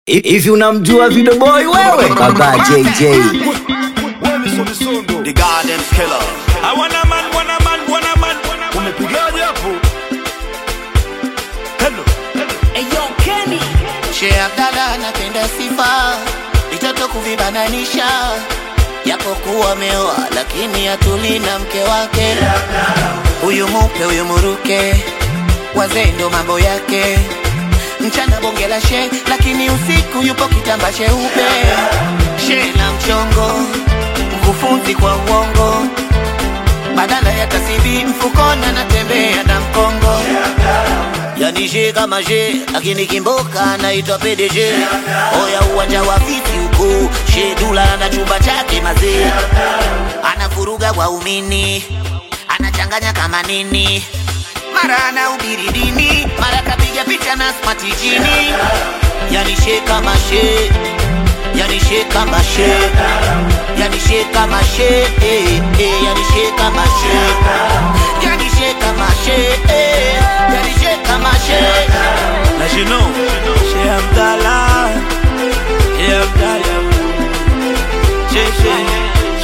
Hivi unamjua Video Boy wewe? Baba JJ. The Garden Killer. I wanna man, wanna man, wanna man, wanna man. Umepigaje hapo? Hello. Sheikh Abdalla anapenda sifa, vitoto kuvibananisha, japokuwa ameoa lakini atuli na mke wake. Huyu mupe huyu muruke, wazee ndo mambo yake. Mchana bonge la she, lakini usiku yupo kitamba cheupe. She na mchongo, mkufunzi kwa uongo, badala ya tasibi mfukoni anatembea na mkongo yani she kama she lakini kimboka anaitwa PDG. Oya uwanja wa viti huko, she dula na chumba chake mazee, anavuruga waumini, anachanganya kama nini, mara anahubiri dini, mara kapiga picha na smart jini. Yani she kama she, yani she kama she, yani she kama she, eh, eh, yani she kama she, yani she kama she, eh, yani she kama she. As you know, Sheikh Abdallah, Sheikh Abdallah, Sheikh, Sheikh,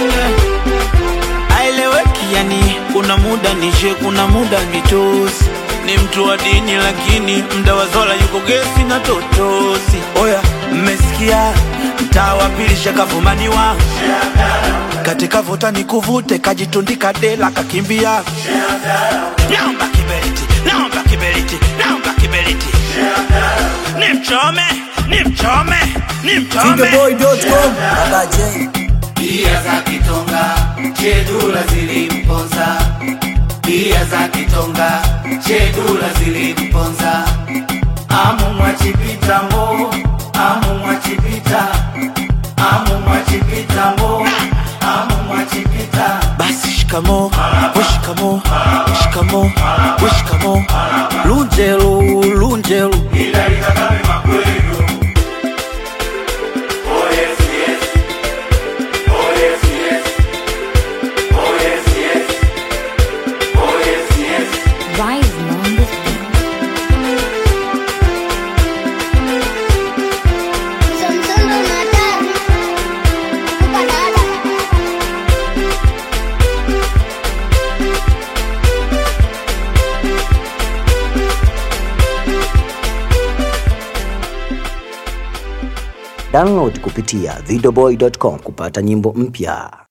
Sheikh. Aeleweki yani, kuna muda ni Sheikh, kuna muda ni tosi. Ni mtu wa dini lakini mda wa zola yuko gesi na totosi. Oya, mmesikia mtaa wa pili shakavumaniwa katika vuta ni kuvute, kajitundika dela kakimbia. Naomba kiberiti, naomba kiberiti, naomba kiberiti. Ni mchome, ni mchome, ni mchome. Videoboy.com. Baba J. Bia za kitonga, chedula zilimponza. Bia za kitonga, chedula zilimponza. Amu mwachipita mo, amu mwachipita, amu mwachipita mo, amu mwachipita. Basi shikamo, we shikamo, shikamo, we shikamo. Lunjelu, lunjelu. Rise on this beat. Somsolo matatu kupadada Download kupitia videoboy.com kupata nyimbo mpya.